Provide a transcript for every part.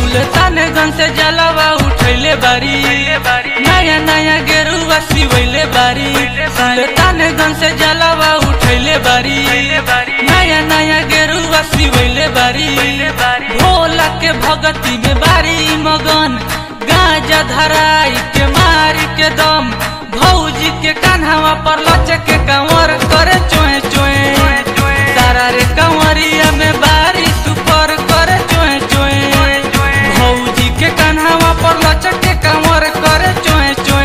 सुल्तानगंज से जलवा उठैले बारी नया नया गेरुआ सिवैले बारी सुल्तानगंज से जलवा उठैले बारी नया नया गेरुआ सिवैले बारी भोला के भगती में बारी मगन गांजा धराई के मारी के दम भौजी के कान्हावा पर लचक के कंवर करे चोए चोए तारा रे कंवरिया में बारी सुपर करे चोए चोए भौजी के कान्हावा पर लचक के कंवर करे चोए चोए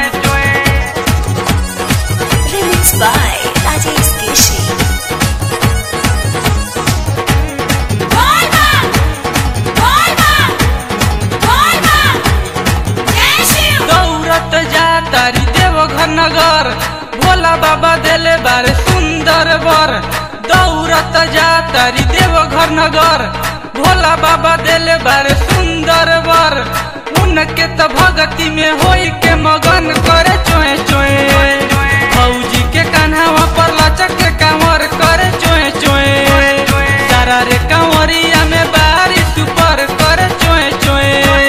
Remix by Rajesh Kishi. दौड़त जा तारी देवघर नगर भोला बाबा देले बारे सुंदर बर दौड़त जा तारी देवघर नगर भोला बाबा देले बारे सुंदर बर उनके त भगती में होई के मगन करे चोए चोए फौजी के कान्हावा पर लचक के कांवर करे चोए चोए तारा रे कांवरिया में बारी सुपर करे चोए चोए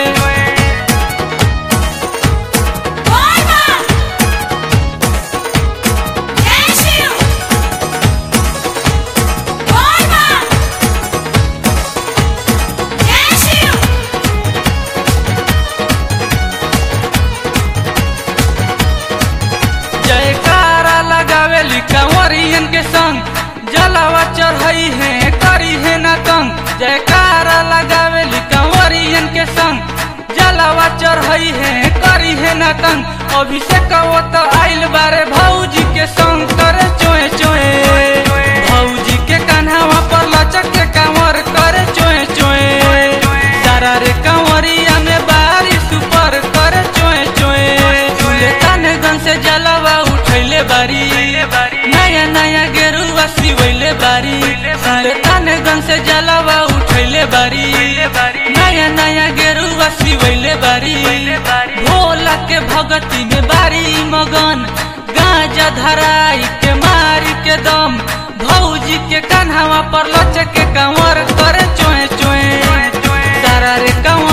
जयकारा लगावेली कंवरियन के संग जलावा चढ़ई है करी है न तंग जयकारा लगावेली कंवरियन के संग जलावा चढ़ई है करी है न तंग अभिषेक वो तो आइल बारे भौजी के संग करे चोए चोए भौजी के कान्हावा पर लचक के कंवर करे चोए चोए तारा रे कंवरिया में बारी सुपर करे चोए चोए सुल्तानगंज से जलवा उठैले बारी नया नया गेरुआ सिवैले बारी सुल्तानगंज से जलवा उठैले बारी नया नया गेरुआ सिवैले बारी भोला के भगती में बारी मगन गांजा धराई के मारी के दम भौजी के कान्हावा पर लचक के कंवर करे चोए चोए तारा रे कंवर